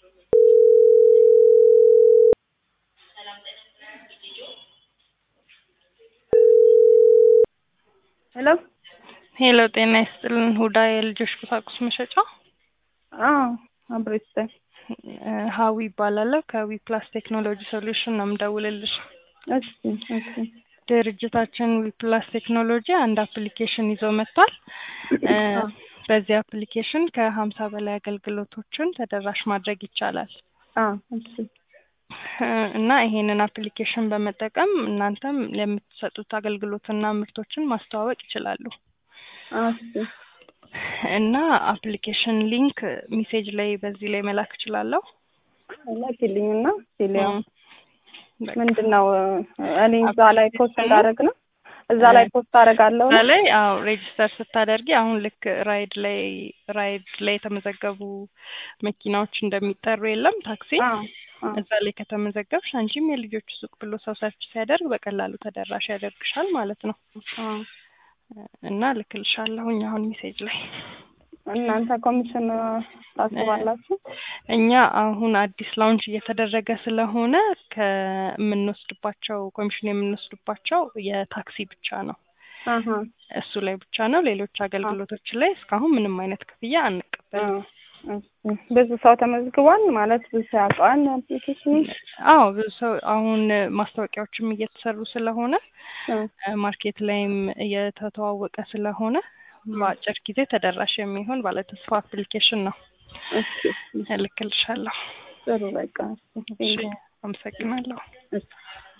ሄሎ ሄሎ ጤና ይስጥልን ሁዳ የልጆች ቁሳቁስ መሸጫ አዎ አብሮ ይስጠን ሀዊ ይባላለሁ ከዊ ፕላስ ቴክኖሎጂ ሶሉሽን ነው የምደውልልሽ እሺ እሺ ድርጅታችን ዊ ፕላስ ቴክኖሎጂ አንድ አፕሊኬሽን ይዞ መጥቷል እ በዚህ አፕሊኬሽን ከሀምሳ በላይ አገልግሎቶችን ተደራሽ ማድረግ ይቻላል አ እሺ እ እና ይሄንን አፕሊኬሽን በመጠቀም እናንተም ለምትሰጡት አገልግሎትና ምርቶችን ማስተዋወቅ ይችላሉ አ እሺ እና አፕሊኬሽን ሊንክ ሜሴጅ ላይ በዚህ ላይ መላክ እችላለሁ ላኪልኝና ሲሊያ እም፣ በቃ ምንድን ነው እኔ እዛ ላይ ፖስት እንዳደረግ ነው እዛ ላይ ፖስት አደርጋለሁ እዛ ላይ አዎ ሬጅስተር ስታደርጊ አሁን ልክ ራይድ ላይ ራይድ ላይ የተመዘገቡ መኪናዎች እንደሚጠሩ የለም ታክሲ አ አ እዛ ላይ ከተመዘገብሽ አንቺም የልጆች ሱቅ ብሎ ሰው ሰርች ሲያደርግ በቀላሉ ተደራሽ ያደርግሻል ማለት ነው አ እና ልክልሻለሁኝ አሁን ሜሴጅ ላይ እናንተ ኮሚሽን ታስባላችሁ እኛ አሁን አዲስ ላውንች እየተደረገ ስለሆነ ከምንወስድባቸው ኮሚሽን የምንወስድባቸው የታክሲ ብቻ ነው አሀ እሱ ላይ ብቻ ነው ሌሎች አገልግሎቶች ላይ እስካሁን ምንም አይነት ክፍያ አ አንቀበልም እሺ ብዙ ሰው ተመዝግቧል ማለት ብዙ ሰው ያውቀዋል አፕሊኬሽኑ አዎ ብዙ ሰው አሁን ማስታወቂያዎችም እየተሰሩ ስለሆነ እ ማርኬት ላይም እየተተዋወቀ ስለሆነ በአጭር ጊዜ ተደራሽ የሚሆን ባለተስፋ አፕሊኬሽን ነው እሺ እልክልሻለሁ ጥሩ በቃ እሺ አመሰግናለሁ እሺ